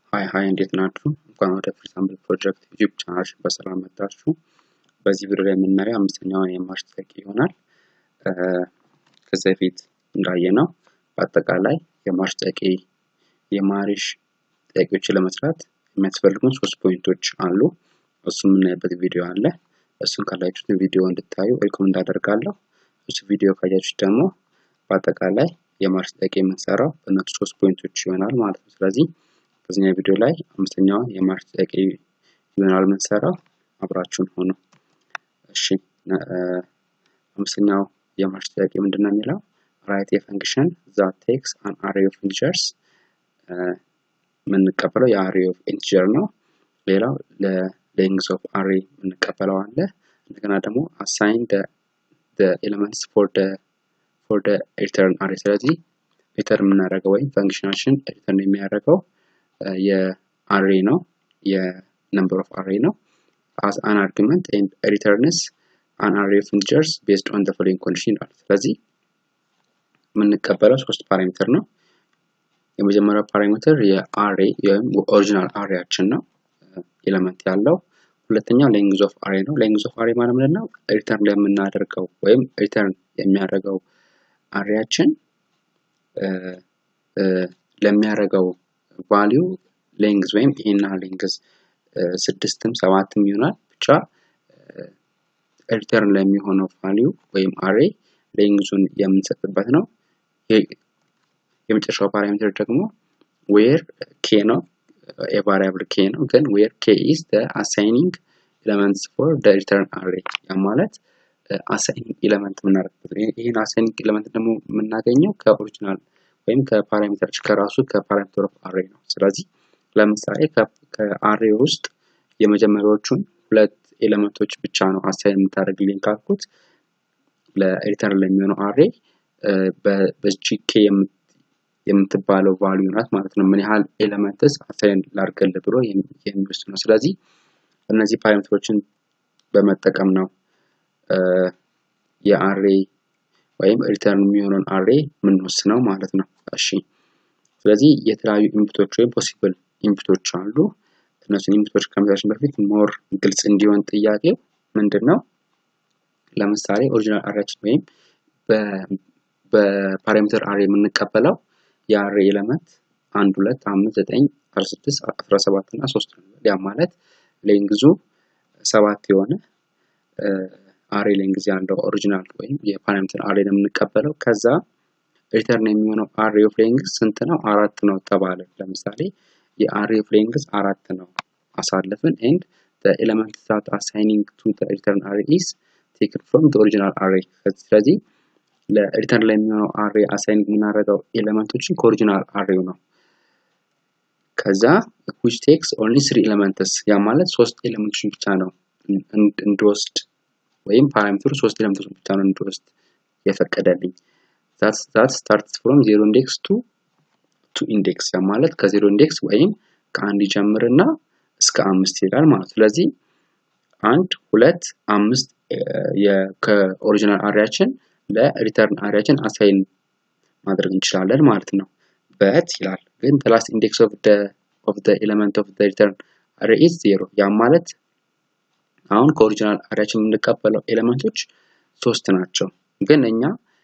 ሀይ ሀይ እንዴት ናችሁ? እንኳን ወደ ፍሪሳምፕል ፕሮጀክት ዩቲዩብ ቻናላችን በሰላም መጣችሁ። በዚህ ቪዲዮ ላይ የምናየው አምስተኛውን የማርሽ ጥያቄ ይሆናል። ከዚህ በፊት እንዳየነው በአጠቃላይ የማርሽ ጥያቄ የማሪሽ ጥያቄዎችን ለመስራት የሚያስፈልጉን ሶስት ፖይንቶች አሉ። እሱ የምናይበት ቪዲዮ አለ። እሱን ካላችሁት ቪዲዮ እንድታዩ ሪኮመንድ አደርጋለሁ። እሱ ቪዲዮ ካያችሁት ደግሞ በአጠቃላይ የማርሽ ጥያቄ የምንሰራው በእነሱ ሶስት ፖይንቶች ይሆናል ማለት ነው። ስለዚህ በዚህኛው ቪዲዮ ላይ አምስተኛውን የማርሽ ጥያቄ ይሆናል የምንሰራው። አብራችሁን ሆኑ። እሺ አምስተኛው የማርሽ ጥያቄ ምንድን ነው የሚለው ራይት የፈንክሽን ዛት ቴክስ አን አሬ ኦፍ ኢንቲጀርስ የምንቀበለው የአሬ ኦፍ ኢንቲጀር ነው። ሌላው ለሌንግዝ ኦፍ አሬ የምንቀበለው አለ። እንደገና ደግሞ አሳይን ኤሌመንትስ ፎር ፎር ሪተርን አሬ። ስለዚህ ሪተርን የምናደርገው ወይም ፈንክሽናችን ሪተርን የሚያደርገው የአሬ ነው የነምበር ኦፍ አሬ ነው as an argument and returns an array of integers based on the following condition ይላል። ስለዚህ የምንቀበለው ሶስት ፓራሜትር ነው። የመጀመሪያው ፓራሜትር የአሬ ወይም ኦሪጂናል አሬያችን ነው ኤሌመንት ያለው። ሁለተኛው ሌንግዝ ኦፍ አሬ ነው። ሌንግዝ ኦፍ አሬ ማለት ምንድን ነው? ሪተርን ላይ የምናደርገው ወይም ሪተርን የሚያደርገው አሬያችን ለሚያደርገው ቫሊዩ ሌንግዝ ወይም ይሄና ሌንግዝ ስድስትም ሰባትም ይሆናል ብቻ ሪተርን ለሚሆነው ቫሊዩ ወይም አሬ ሌንግዙን የምንሰጥበት ነው። የመጨረሻው ፓራሜትር ደግሞ ዌር ኬ ነው የቫሪያብል ኬ ነው ግን ዌር ኬ ኢዝ አሳይኒንግ ኤለመንትስ ፎር ሪተርን አሬ ያ ማለት አሳይኒንግ ኤለመንት የምናደርግበት ይህን አሳይኒንግ ኤለመንት ደግሞ የምናገኘው ከኦሪጂናል ወይም ከፓራሜትሮች ከራሱ ከፓራሜትር ኦፍ አሬ ነው። ስለዚህ ለምሳሌ ከአሬ ውስጥ የመጀመሪያዎቹን ሁለት ኤሌመንቶች ብቻ ነው አሳይን የምታደርግልኝ ካልኩት ለሪተርን ለሚሆነው አሬ በጂኬ የምትባለው ቫልዩ ናት ማለት ነው። ምን ያህል ኤሌመንትስ አሳይን ላርገል ብሎ የሚወስድ ነው። ስለዚህ እነዚህ ፓራሜትሮችን በመጠቀም ነው የአሬ ወይም ሪተርን የሚሆነውን አሬ የምንወስነው ማለት ነው። እሺ ስለዚህ የተለያዩ ኢንፑቶች ወይም ፖሲብል ኢንፑቶች አሉ። እነሱን ኢንፑቶች ከመሳችን በፊት ሞር ግልጽ እንዲሆን ጥያቄው ምንድን ነው? ለምሳሌ ኦሪጂናል አሬያችን ወይም በፓራሜትር አሬ የምንቀበለው የአሬ ኤለመንት አንድ ሁለት አምስት ዘጠኝ አስራ ስድስት አስራ ሰባት እና ሶስት ነው። ያ ማለት ሌንግዙ ሰባት የሆነ አሬ ሌንግዝ ያለው ኦሪጂናል ወይም የፓራሜትር አሬ ነው የምንቀበለው። ከዛ ሪተርን የሚሆነው አሬ ኦፍ ሌንግዝ ስንት ነው? አራት ነው ተባለ። ለምሳሌ የአሬ ኦፍ ሌንግዝ አራት ነው አሳለፍን ኤንድ ኤለመንት ዛት አሳይኒንግ ቱ ሪተርን አሬ ኢስ ቴክን ፍሮም ኦሪጂናል አሬ። ስለዚህ ለሪተርን ላይ የሚሆነው አሬ አሳይኒንግ የምናደርገው ኤለመንቶችን ከኦሪጂናል አሬው ነው። ከዛ ዊች ቴክስ ኦንሊ ስሪ ኤለመንትስ ያ ማለት ሶስት ኤለመንቶችን ብቻ ነው እንድወስድ ወይም ፓራሜትሩ ሶስት ኤለመንቶችን ብቻ ነው እንድወስድ የፈቀደልኝ። ዛት ስታርትስ ፍሮም ዜሮ ኢንዴክስ ቱ ቱ ኢንዴክስ ያ ማለት ከዜሮ ኢንዴክስ ወይም ከአንድ ይጀምርና እስከ አምስት ይሄዳል ማለት ስለዚህ አንድ ሁለት አምስት ከኦሪጂናል አሪያችን ለሪተርን አሪያችን አሳይን ማድረግ እንችላለን ማለት ነው። በት ይላል ግን ላስት ኢንዴክስ ኦፍ ደ ኦፍ ደ ኤሌመንት ኦፍ ደ ሪተርን አሬ ኢዝ ዜሮ ያ ማለት አሁን ከኦሪጂናል አሪያችን የምንቀበለው ኤሌመንቶች ሶስት ናቸው ግን እኛ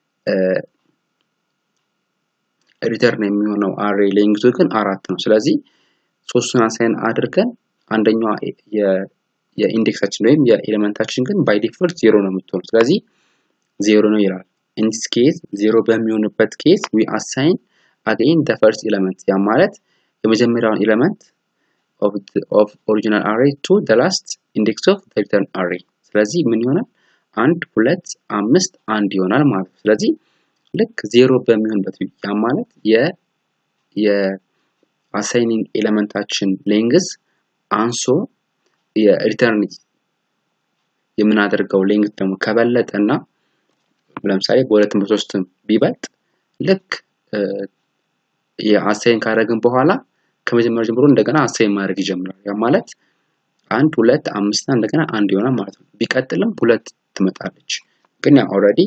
ሪተርን የሚሆነው አሬ ሌንግዙ ግን አራት ነው። ስለዚህ ሶስቱን አሳይን አድርገን አንደኛዋ የኢንዴክሳችን ወይም የኤሌመንታችን ግን ባይ ዲፎልት ዜሮ ነው የምትሆኑ። ስለዚህ ዜሮ ነው ይላል። ኢንዲስ ኬዝ ዜሮ በሚሆንበት ኬዝ ዊ አሳይን አገይን ደ ፈርስት ኤሌመንት ያ ማለት የመጀመሪያውን ኤሌመንት ኦፍ ኦሪጂናል አሬ ቱ ደ ላስት ኢንዴክስ ኦፍ ሪተርን አሬ። ስለዚህ ምን ይሆናል? አንድ ሁለት አምስት አንድ ይሆናል ማለት ነው። ስለዚህ ልክ ዜሮ በሚሆንበት ያ ማለት የአሳይኒንግ ኤሌመንታችን ሌንግዝ አንሶ የሪተርን የምናደርገው ሌንግዝ ደግሞ ከበለጠ እና ለምሳሌ በሁለትም በሶስትም ቢበልጥ ልክ የአሳይን ካደረግን በኋላ ከመጀመሪያ ጀምሮ እንደገና አሳይን ማድረግ ይጀምራል። ያ ማለት አንድ ሁለት አምስትና እንደገና አንድ ይሆናል ማለት ነው። ቢቀጥልም ሁለት ትመጣለች። ግን ያ ኦልሬዲ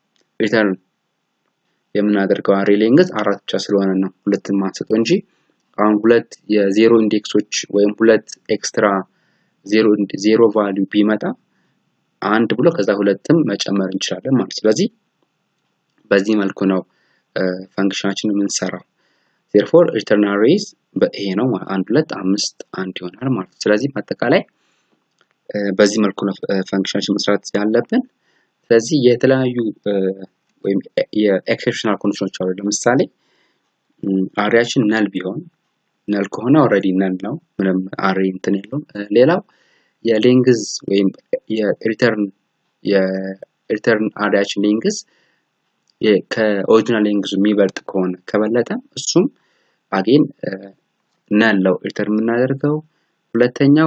ሪተርን የምናደርገው አሬ ሌንግዝ አራት ብቻ ስለሆነ ነው ሁለትን ማንሰጠው እንጂ አሁን ሁለት የዜሮ ኢንዴክሶች ወይም ሁለት ኤክስትራ ዜሮ ዜሮ ቫሊዩ ቢመጣ አንድ ብሎ ከዛ ሁለትም መጨመር እንችላለን ማለት ስለዚህ በዚህ መልኩ ነው ፈንክሽናችን የምንሰራው ዜርፎር ሪተርን አሬይዝ ይሄ ነው አንድ ሁለት አምስት አንድ ይሆናል ማለት ነው ስለዚህ በአጠቃላይ በዚህ መልኩ ነው ፈንክሽናችን መስራት ያለብን ስለዚህ የተለያዩ ወይም የኤክሴፕሽናል ኮንዲሽኖች አሉ ለምሳሌ አሬያችን ነል ቢሆን ነል ከሆነ ኦልሬዲ ነል ነው ምንም አሬ እንትን የለውም ሌላው የሌንግዝ ወይም የሪተርን የሪተርን አሬያችን ሌንግዝ ከኦሪጂናል ሌንግዙ የሚበልጥ ከሆነ ከበለጠ እሱም አጌን ነል ነው ሪተርን የምናደርገው ሁለተኛው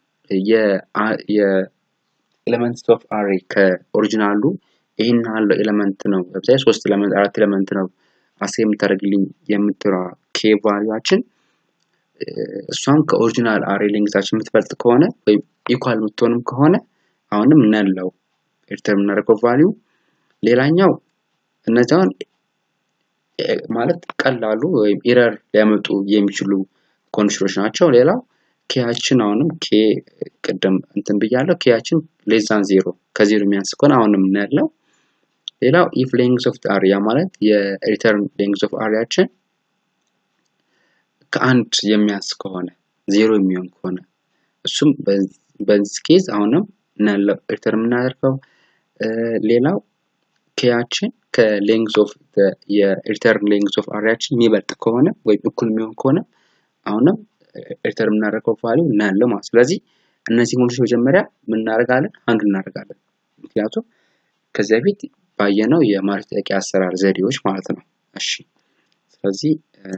የኤሌመንትስ ኦፍ አሬ ከኦሪጂናሉ ይህን ያለው ኤሌመንት ነው ለምሳሌ ሶስት ኤሌመንት አራት ኤሌመንት ነው አስ የምታደርግልኝ የምትራ ኬ ቫሊዋችን እሷም ከኦሪጂናል አሬ ሌንግዛችን የምትበልጥ ከሆነ ወይም ኢኳል የምትሆንም ከሆነ አሁንም ነለው ሪተርን የምናደርገው ቫሊዩ ሌላኛው እነዚያውን ማለት ቀላሉ ወይም ኢረር ሊያመጡ የሚችሉ ኮንዲሽኖች ናቸው ሌላው ኬያችን አሁንም ኬ ቅድም እንትን ብያለው ኬያችን ሌዛን ዜሮ ከዜሮ የሚያንስ ከሆነ አሁንም እናያለው ሌላው ኢፍ ሌንግዝ ኦፍ አሪያ ማለት የሪተርን ሌንግዝ ኦፍ አሪያችን ከአንድ የሚያንስ ከሆነ ዜሮ የሚሆን ከሆነ እሱም በዚህ ኬዝ አሁንም ሪተርን የምናደርገው ሌላው ኬያችን ከሌንግዝ ኦፍ የሪተርን ሌንግዝ ኦፍ አሪያችን የሚበልጥ ከሆነ ወይም እኩል የሚሆን ከሆነ አሁንም ሪተርን የምናደርገው ቫሊዩ እናያለው ማለት ስለዚህ እነዚህ ሞዶች መጀመሪያ ምናደርጋለን አንዱ እናደርጋለን ምክንያቱም ከዚህ በፊት ባየነው የማስጠቂያ አሰራር ዘዴዎች ማለት ነው እሺ ስለዚህ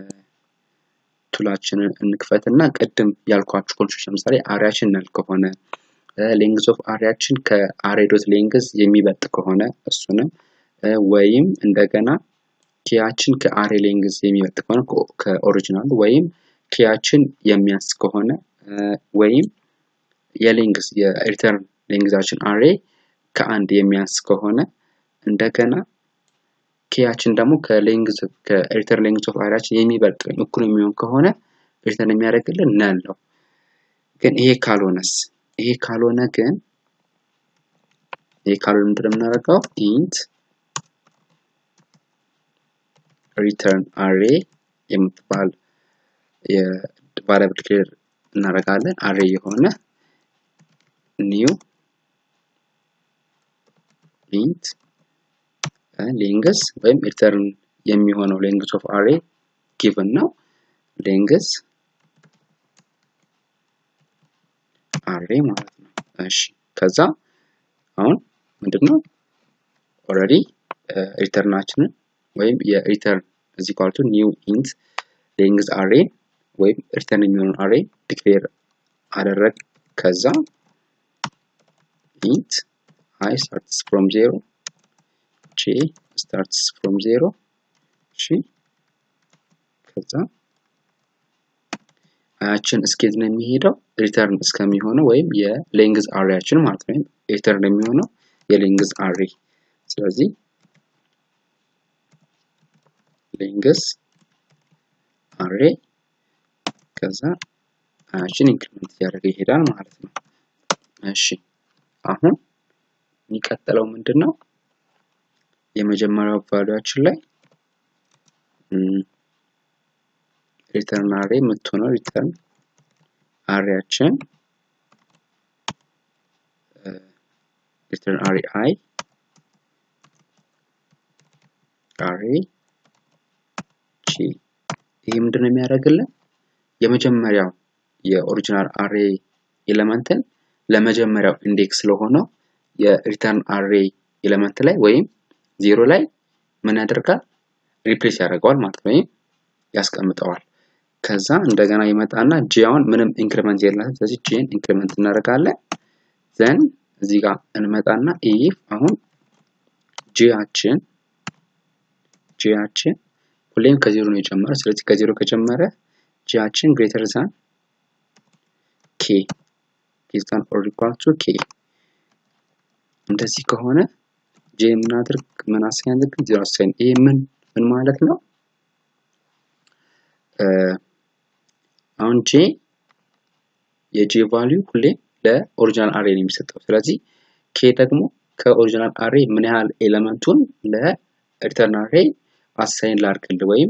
ቱላችንን እንክፈት እና ቅድም ያልኳችሁ ኮንዲሽኖች ለምሳሌ አሪያችን ነል ከሆነ ሌንግዝ ኦፍ አሪያችን ከአሬ ዶት ሌንግዝ የሚበልጥ ከሆነ እሱንም ወይም እንደገና ኪያችን ከአሬ ሌንግዝ የሚበልጥ ከሆነ ከኦሪጂናሉ ወይም ኪያችን የሚያንስ ከሆነ ወይም የሌንግዝ የሪተርን ሌንግዛችን አሬ ከአንድ የሚያንስ ከሆነ እንደገና ኬያችን ደግሞ ከሌንግዝ ከሪተርን ሌንግዝ ኦፍ አሪያችን የሚበልጥ ወይም እኩል የሚሆን ከሆነ ሪተርን የሚያደርግልን ነል ነው ግን ይሄ ካልሆነስ ይሄ ካልሆነ ግን ይሄ ካልሆነ ምንድን የምናደርገው ኢንት ሪተርን አሬ የምትባል የቫሪያብል ክሊር እናደርጋለን አሬ የሆነ ኒው ኢንት ሌንግዝ ወይም ሪተርን የሚሆነው ሌንግዝ ኦፍ አሬ ጊቭን ነው ሌንግዝ አሬ ማለት ነው እሺ ከዛ አሁን ምንድነው ኦልሬዲ ሪተርናችንን ወይም የሪተርን እዚህ ኳልቱ ኒው ኢንት ሌንግዝ አሬ ወይም ሪተርን የሚሆነውን አሬ ዲክሌር አደረግ ከዛ ኢንት i starts from 0 j starts from 0 እሺ ከዛ አያችን እስኬት ነው የሚሄደው ሪተርን እስከሚሆነው ወይም የሌንግዝ አሬያችን ማለት ነው ሪተርን የሚሆነው የሌንግዝ አሬ ስለዚህ ሌንግዝ አሬ ከዛ አያችን ኢንክሪመንት እያደረገ ይሄዳል ማለት ነው እሺ አሁን የሚቀጥለው ምንድን ነው የመጀመሪያው ቫሉያችን ላይ ሪተርን አሬ የምትሆነው ሪተርን አሬያችን ሪተርን አሬ አይ አሬ ጂ ይህ ምንድን ነው የሚያደርግልን የመጀመሪያው የኦሪጂናል አሬ ኤሌመንትን ለመጀመሪያው ኢንዴክስ ስለሆነው የሪተርን አሬ ኤሌመንት ላይ ወይም ዜሮ ላይ ምን ያደርጋል ሪፕሌስ ያደርገዋል ማለት ነው ወይም ያስቀምጠዋል ከዛ እንደገና ይመጣና ጂያውን ምንም ኢንክሪመንት የላትም ስለዚህ ጂን ኢንክሪመንት እናደርጋለን ዘን እዚህ ጋር እንመጣና ኢፍ አሁን ጂያችን ጂያችን ሁሌም ከዜሮ ነው የጀመረ ስለዚህ ከዜሮ ከጀመረ ጂያችን ግሬተር ዛን ኬ is than or equal to k እንደዚህ ከሆነ ጄ የምናደርግ ምን አሳይን ዜሮ አሳይን ይሄ ምን ምን ማለት ነው አሁን ጄ የጄ ቫሊዩ ሁሌ ለኦሪጂናል አሬ ነው የሚሰጠው። ስለዚህ ኬ ደግሞ ከኦሪጂናል አሬ ምን ያህል ኤሌመንቱን ለሪተርን አሬ አሳይን ላርግልህ ወይም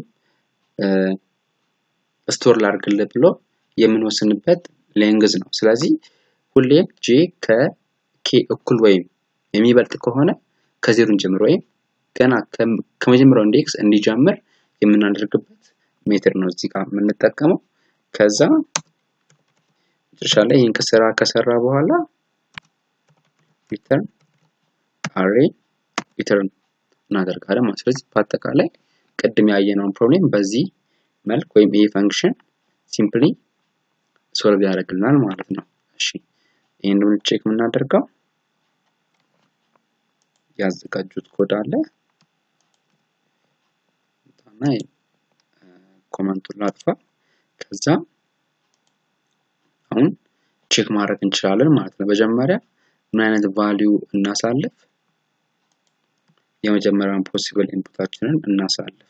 ስቶር ላርግልህ ብሎ የምንወስንበት ሌንግዝ ነው። ስለዚህ ሁሌም ጄ ከኬ እኩል ወይም የሚበልጥ ከሆነ ከዜሮ እንጀምር ወይም ገና ከመጀመሪያው ኢንዴክስ እንዲጀምር የምናደርግበት ሜትር ነው እዚህ ጋር የምንጠቀመው። ከዛ መጨረሻ ላይ ይህን ከሰራ ከሰራ በኋላ ሪተርን አሬ ሪተርን እናደርጋለን ማለት ስለዚህ በአጠቃላይ ቅድም ያየነውን ፕሮብሌም በዚህ መልክ ወይም ይሄ ፈንክሽን ሲምፕሊ ሶልቭ ያደርግልናል ማለት ነው። እሺ ይህን ደግሞ ቼክ የምናደርገው ያዘጋጁት ኮድ አለ እና ኮመንቱን ላጥፋ። ከዛ አሁን ቼክ ማድረግ እንችላለን ማለት ነው። መጀመሪያ ምን አይነት ቫሊዩ እናሳልፍ? የመጀመሪያውን ፖሲብል ኢንፑታችንን እናሳልፍ።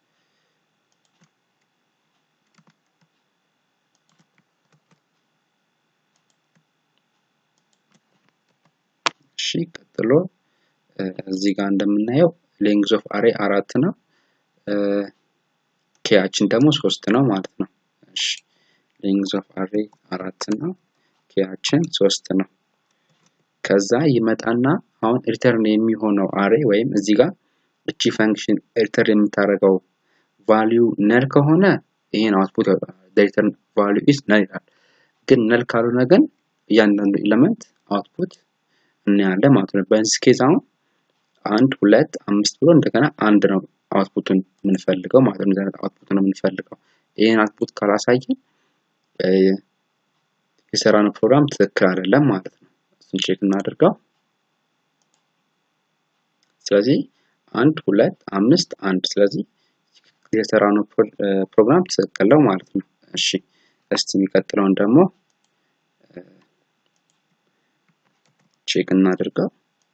እሺ ቀጥሎ እዚህ ጋር እንደምናየው ሌንግዝ ኦፍ አሬ አራት ነው። ኬያችን ደግሞ ሶስት ነው ማለት ነው። እሺ ሌንግዝ ኦፍ አሬ አራት ነው። ኬያችን ሶስት ነው። ከዛ ይመጣና አሁን ሪተርን የሚሆነው አሬ ወይም እዚህ ጋር እቺ ፈንክሽን ሪተርን የምታደርገው ቫሊዩ ነል ከሆነ ይሄን አውትፑት ያወጣል። ሪተርን ቫሊዩ ኢዝ ነል ይላል። ግን ነል ካልሆነ ግን እያንዳንዱ ኤሌመንት አውትፑት እናያለን ማለት ነው። በዚህ ኬዝ አሁን አንድ ሁለት አምስት ብሎ እንደገና አንድ ነው አውትፑቱን የምንፈልገው ማለት ነው። እንደዚህ አውትፑት ነው የምንፈልገው። ይህን አውትፑት ካላሳየን የሰራነው ፕሮግራም ትክክል አይደለም ማለት ነው። እሱን ቼክ እናድርገው። ስለዚህ አንድ ሁለት አምስት አንድ ስለዚህ የሰራነው ፕሮግራም ትክክል ነው ማለት ነው። እሺ እስቲ የሚቀጥለውን ደግሞ ቼክ እናድርገው።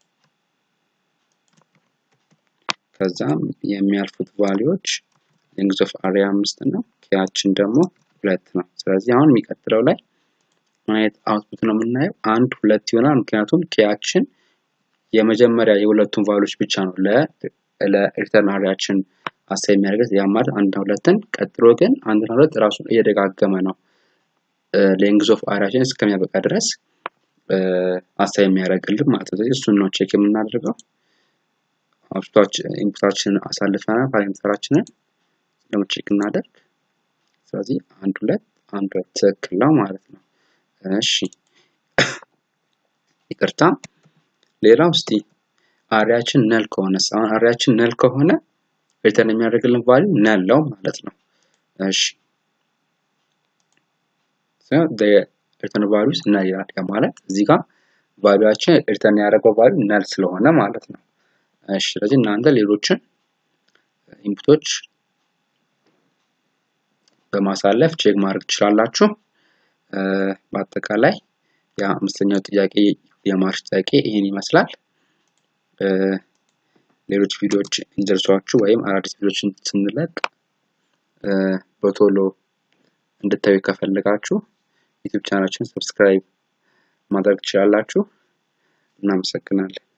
ከዛም የሚያልፉት ቫሊዎች ሌንግዝ ኦፍ አሬ አምስት ነው። ኬያችን ደግሞ ሁለት ነው። ስለዚህ አሁን የሚቀጥለው ላይ ማየት አውትፑት ነው የምናየው አንድ ሁለት ይሆናል። ምክንያቱም ኬያችን የመጀመሪያ የሁለቱን ቫሊዎች ብቻ ነው ለሪተርን አሬያችን አሳይ የሚያደርገት ያ ማለት አንድና ሁለትን ቀጥሎ ግን አንድና ሁለት ራሱን እየደጋገመ ነው ሌንግዝ ኦፍ አሬያችን እስከሚያበቃ ድረስ አሳይ የሚያደርግልን ማለት ነው። ስለዚህ እሱን ነው ቼክ የምናደርገው። ኢንፑታችንን አሳልፈናል ፓራሜትራችንን ደግሞ ቼክ እናደርግ። ስለዚህ አንድ ሁለት አንድ ሁለት ትክክል ነው ማለት ነው። እሺ ይቅርታ። ሌላው እስቲ አሪያችን ነል ከሆነ አሁን አሪያችን ነል ከሆነ ሪተርን የሚያደርግልን ቫሊዩ ነል ነው ማለት ነው። እሺ ሪተርን ቫሊዩስ ነል ይላል። ያ ማለት እዚህ ጋር ቫሊዩአችን ሪተርን ያደረገው ቫሊዩ ነል ስለሆነ ማለት ነው። እሺ ስለዚህ እናንተ ሌሎችን ኢንፑቶች በማሳለፍ ቼክ ማድረግ ትችላላችሁ። በአጠቃላይ የአምስተኛው ጥያቄ የማርሽ ጥያቄ ይህን ይመስላል። ሌሎች ቪዲዮዎች እንዲደርሷችሁ ወይም አዳዲስ ቪዲዮዎችን ስንለቅ በቶሎ እንድታዩ ከፈለጋችሁ ዩቲዩብ ቻናላችን ሰብስክራይብ ማድረግ ትችላላችሁ። እናመሰግናለን።